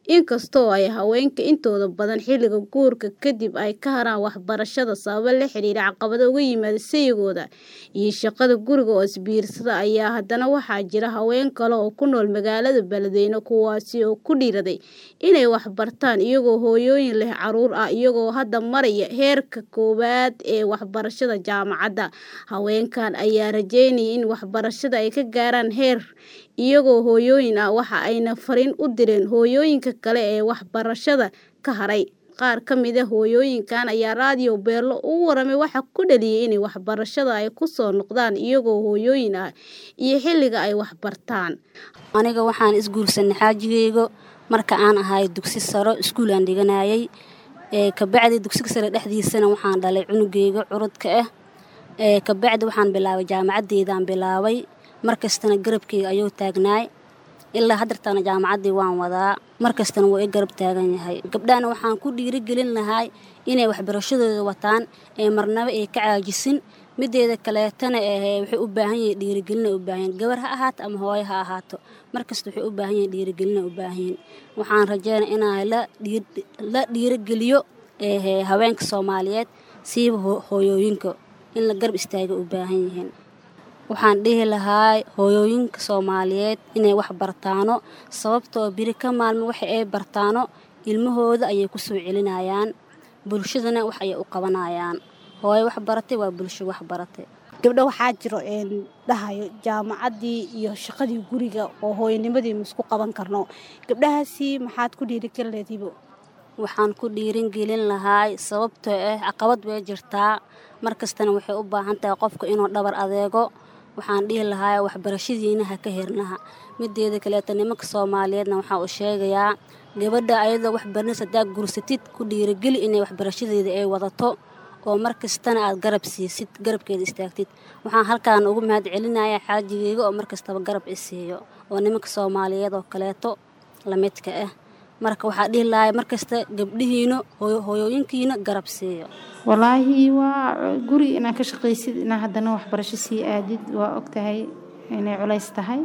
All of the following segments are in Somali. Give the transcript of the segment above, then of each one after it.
inkastoo ay haweenka intooda badan xilliga guurka kadib ay ka haraan waxbarashada sababo la xiriira caqabado uga yimaada sayigooda iyo shaqada guriga oo isbiirsata ayaa haddana waxaa jira haween kale oo ku nool magaalada Beledweyne kuwaasi oo ku dhiiraday inay wax bartaan iyagoo hooyooyin leh carruur ah iyagoo hadda maraya heerka koowaad ee waxbarashada jaamacadda. Haweenkan ayaa rajeynaya in waxbarashada ay ka gaaraan heer iyagoo hooyooyin ah waxa ayna fariin u direen hooyooyinka kale ee waxbarashada ka haray. Qaar ka mid ah hooyooyinkan ayaa raadiyo Beelo uga warramay waxa ku dhaliyay in waxbarashada ay ku soo noqdaan iyagoo hooyooyin ah iyo xilliga ay wax bartaan. Aniga waxaan isguursanay xaajigeyga marka aan ahay dugsi sare iskuul aan dhiganayay. Ee kabacdi dugsiga sare dhexdiisana waxaan dhalay cunugeyga curudka ah. Ee kabacdi waxaan bilaabay jaamacadeydaan bilaabay. Markastana garabkeyga ayuu taagnaay. Ilaa haddartana jaamacaddii waan wadaa. Markastana wuu i garab taagan yahay. Gabdhahana waxaan ku dhiirigelin lahaa inay waxbarashadooda wataan ee marnaba ay ka caajisin. Mideeda kaleetana ee waxay u baahan yihiin dhiirigelin ay u baahan yihiin. Gabar ha ahaato ama hooyo ha ahaato. Markasta waxay u baahan yihiin dhiirigelin ay u baahan yihiin. Waxaan rajeynayaa inay la dhiir la dhiirigeliyo ee haweenka Soomaaliyeed siiba hooyooyinka in la garab istaago u baahan yihiin. Waxaan dhihi lahaa hooyooyinka Soomaaliyeed inay wax bartaano sababtoo biri ka maalmo waxa ay bartaano ilmahooda ayay ku soo celinayaan. Bulshadana wax ayay u qabanayaan. Hooyo wax baratay waa bulsho wax baratay. Gabdho waxaa jiro een dhahayo jaamacaddii iyo shaqadii guriga oo hooyonimadii ma isku qaban karno. Gabdhahaasi maxaad ku dhiirigelin lahayd hibo? Waxaan ku dhiirigelin lahaa sababtoo ah caqabad way jirtaa. Markastana waxay u baahan tahay qofka inuu dhabar adeego. Waxaan dhihi lahaa waxbarashadiina ha ka hirnaha. Mideeda kaleeto nimanka Soomaaliyeedna waxaa u sheegayaa gabadha ayadoo wax baranaysa hadaa guursatid ku dhiirigeli inay waxbarashadeeda ay wadato oo markastana aad garab siisid garabkeeda istaagtid. Waxaan halkaan ugu mahadcelinayaa xaajigeyga oo markastaba garab i siiyo oo nimanka Soomaaliyeed oo kaleeto la midka ah. Marka waxaa dhihi lahaa markasta gabdhihiina hooyooyinkiina garab siiyo. Wallaahi waa guri inaad ka shaqaysid inaa haddana waxbarasho sii aadid waa ogtahay inay culays tahay.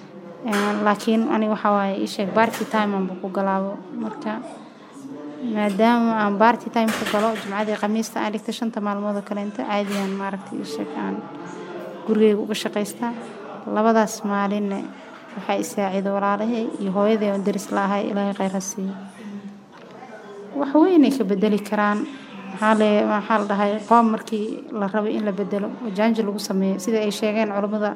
Laakiin aniga waxaa waaye ii sheeg party time aan ku galaabo. Marka maadaama aan party time ku galo jimcadii khamiista aan dhigto shanta maalmood oo kaleento caadi aan maaragtay ii sheeg aan gurigeyga uga shaqaystaa. Labadaas maalinna waxaa i saacido walaalahay iyo hooyaday oo daris la ahay Ilaahay khayr ha siiyo. Wax weyn ay ka bedeli karaan. Maxaa le maxaa la dhahay qoom markii la rabo in la bedelo oo jaanji lagu sameeyo sida ay sheegeen culimada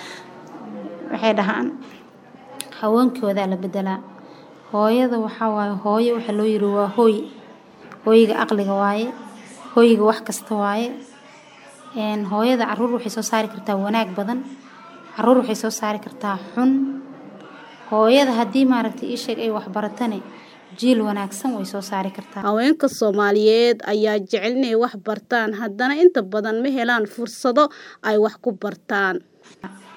waxay dhahaan haweenkooda la bedelaa. Hooyada waxaa waaye hooyo waxa loo yiri waa hooy. Hooyga aqliga waaye. Hooyga wax kasta waaye. Een hooyada carruur waxay soo saari kartaa wanaag badan. Carruur waxay soo saari kartaa xun. Hooyada haddii maaragtay ii sheeg ay wax baratane jiil wanaagsan way soo saari kartaa. Haweenka Soomaaliyeed ayaa jecel inay wax bartaan haddana inta badan ma helaan fursado ay wax ku bartaan.